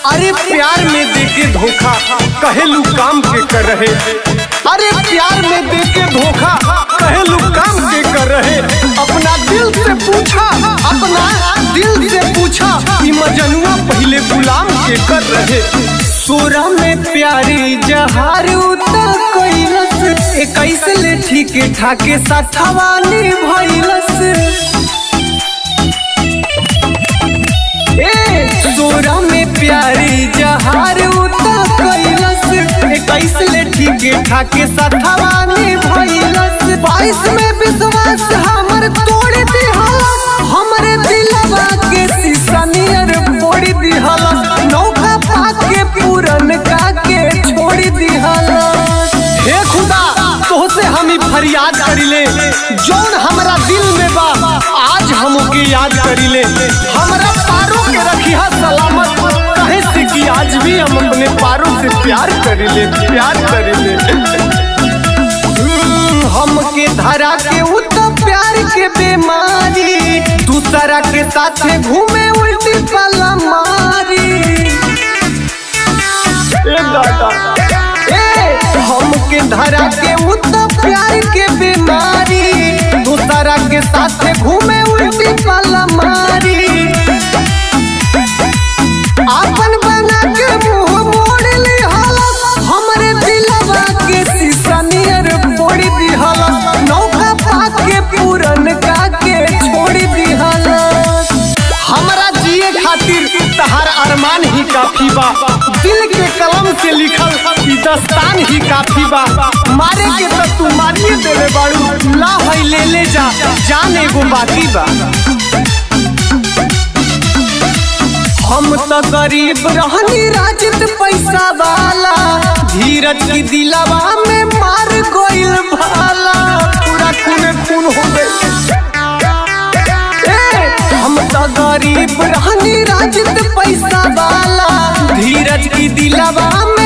अरे प्यार में देके धोखा कहेलू काम के कर रहे अरे प्यार में देके धोखा कहेलू काम के कर रहे अपना दिल से पूछा अपना दिल से पूछा कि मजनुआ पहले गुलाम के कर रहे सोरा में प्यारी जहार उतर कैलस इक्कीस ले ठीक ठाके साथवानी भैलस ए सोरा में प्यारी जहार उतर कैलस इक्कीस ले ठीक ठाके साथवानी भैलस बाईस में विश्वास हमर तोड़ दिहलस हमरे दिलवा के शीशा नियर फोड़ दिहलस नौका पाके पूरन का के छोड़ दिहलस हे खुदा तोहसे हम ही फरियाद करिले जौन हमरा दिल में बा आज हमके याद करिले हमरा पारों के रखिया सलामत कहे से कि आज भी हम अपने पारों से प्यार करिले प्यार करिले हम्म, हमके धरा के उ तो प्यार के बीमारी दूसरा के साथे घूमे उल्टी पला मारी ए दादा ए हमके धरा के उ तो प्यार के बीमारी दूसरा के साथे घूमे उल्टी पला मारी आपन बना के मुंह मोड़ ली हालत हमरे दिलवा के शीशा नियर फोड़ दी हालत नौका पाके पूरन का के छोड़ दी हालत हमरा जिए खातिर तहार अरमान ही काफी बा दिल के कलम से लिखल ई दस्तान ही काफी बा मारे के तो तू मारिए देवे बाड़ू ला है ले ले जा जान एगो बाकी बा हम तो गरीब रहनी राजत पैसा वाला धीरज की दिलवा में मार गोइल भाला पूरा खून खून हो गई ए, हम तो गरीब रहनी राजत पैसा वाला धीरज की दिलवा में